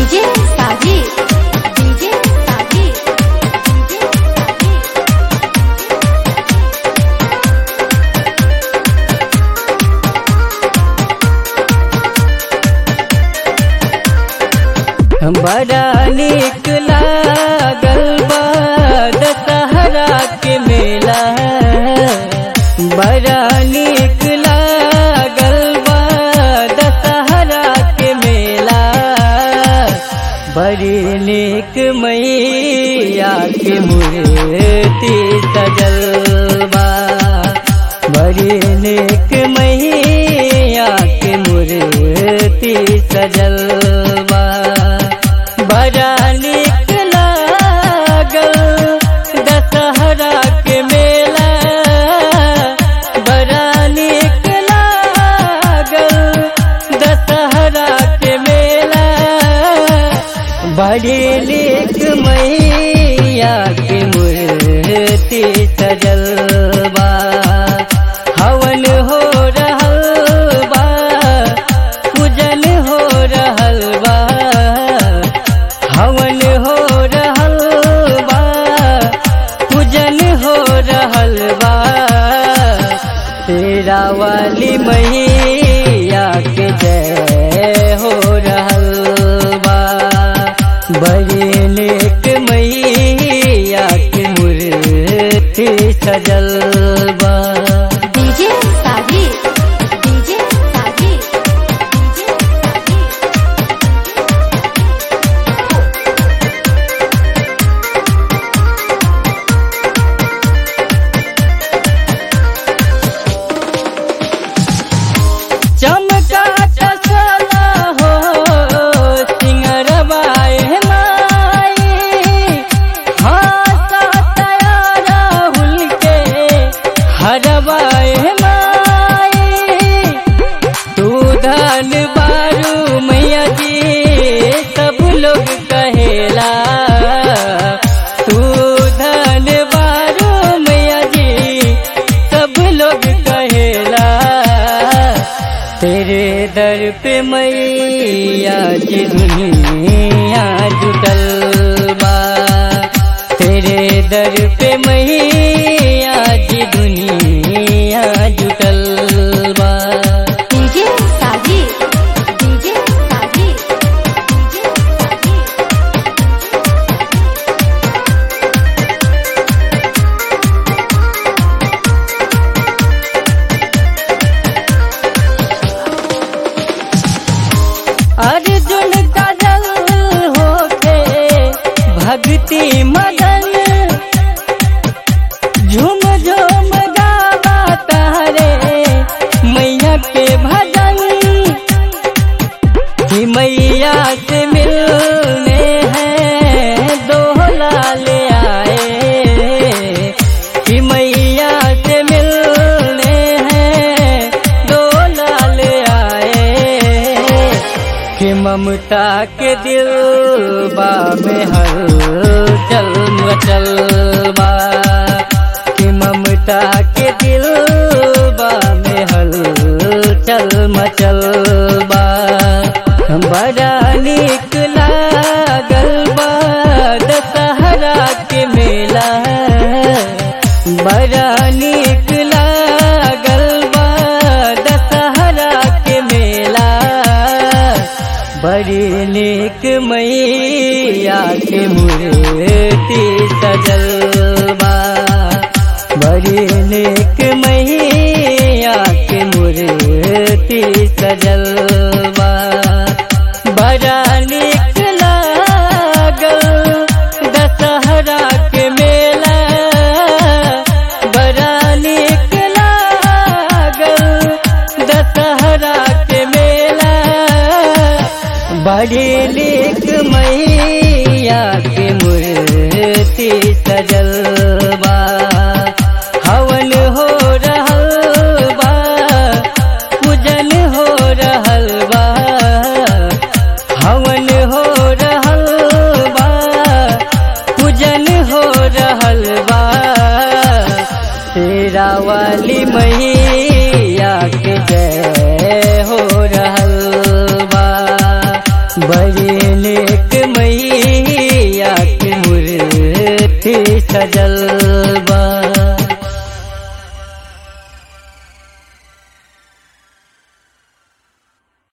DJ Sajid DJ Sajid DJ Sajid बड़ा निक लागल बा दशहरा के मेला बड़ा निक लागल बा दशहरा के मेला बड़ी निक मैया के मूर्ति सजल बा बड़ी निक मैया के मूर्ति सजल बा बड़ा निक लागल दशहरा के मेला बड़ा निक लागल दशहरा के मेला बड़ी निक मैया के मूर्ति सजल बा हवन हो रहल बा पूजन हो रहल बा हवन हो रहल बा पूजन हो रहल बा तेरा वाली मैया के जय हो रहल बा बड़ी नेक मैया के मूर्ति सजल बा DJ Sajid DJ Sajid DJ Sajid चमका चला हो सिंगरबाए माई हासा तयारा हुल के हरबाए माई तू धन बारू मैया जी सब लोग कहेला तू धन बारू मैया जी सब लोग कहेला तेरे दर पे मैया की दुनिया जुटल बा तेरे दर पे मैया की दुनिया जुटल बा DJ Sajid DJ Sajid DJ Sajid Arjun Kajal होके भक्ति मगन झूम झूम गावा तारे मैया के भजन कि मैया से मिलने हैं दो लाल आए कि मैया से मिलने हैं दो लाल आए कि ममता के दिल बा में हर चल मचल बा कि ममता के दिल बा में हल चल मचल बा बड़ा निक लागल बा दशहरा के मेला बड़ा निक लागल बा दशहरा के मेला बड़ी निक मैया के मूर्ति सजल बा बड़ी निक मैया के मूर्ति सजल बा बड़ा निक लागल दशहरा के मेला बड़ा निक लागल दशहरा के मेला बड़ी निक मैया के मूर्ति सजल बा हवन हो रहल बा पूजन हो रहल बा हवन हो रहल बा पूजन हो रहल बा तेरा वाली मैया के जय हो रहल बा बड़ी निक सजल बा